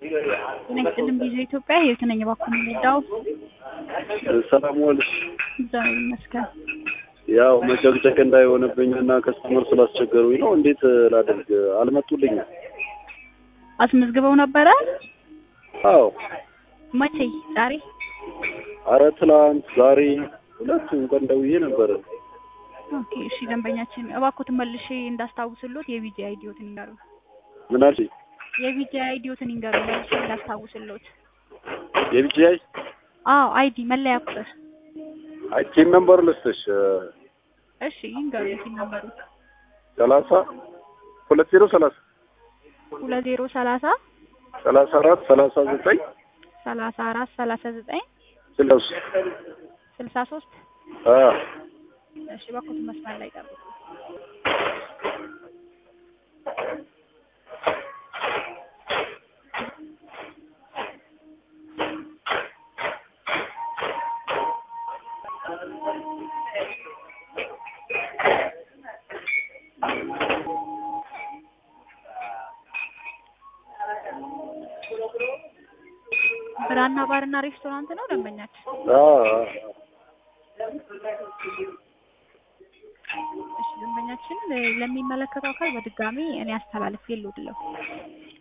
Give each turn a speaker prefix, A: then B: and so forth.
A: ጤና ይስጥልኝ ቪኦኤ ኢትዮጵያ ህይወት ነኝ። እባክዎ የምንረዳው?
B: ሰላም ዋልሽ።
A: እግዚአብሔር ይመስገን።
B: ያው መጨቅጨቅ እንዳይሆንብኝ እና ከስተመር ስላስቸገሩኝ ነው። እንዴት ላድርግ? አልመጡልኝም።
A: አስመዝግበው ነበረ?
B: አዎ።
A: መቼ? ዛሬ?
B: አረ ትላንት፣ ዛሬ ሁለቱም ቀን ደውዬ ነበረ።
A: ኦኬ እሺ። ደንበኛችን እባክዎትን መልሼ እንዳስታውስሎት የቪጂ አይዲዮትን ይንገሩ።
B: ምን አልሽኝ?
A: የቪጂ አይዲዮትን ይንገሩ መልሼ እንዳስታውስሎት።
B: የቢጂአይ
A: አዎ አይዲ መለያ ቁጥር።
B: አይ ቲም ነምበር ልስጥሽ።
A: እሺ ይንገሩ ቲም ነምበሩ።
B: ሰላሳ ሁለት ዜሮ ሰላሳ
A: ሁለት ዜሮ ሰላሳ
B: ሰላሳ አራት ሰላሳ ዘጠኝ
A: ሰላሳ አራት ሰላሳ ዘጠኝ
B: ስልሳ ሶስት
A: ስልሳ ሶስት
B: አ
A: እሺ እባክዎትን መስመር ላይ ጠብቁ። ብራና ባርና ሬስቶራንት ነው ደንበኛችን?
B: አ
A: እሺ ደንበኛችን ለሚመለከተው አካል በድጋሚ እኔ አስተላልፌ ልውድለው።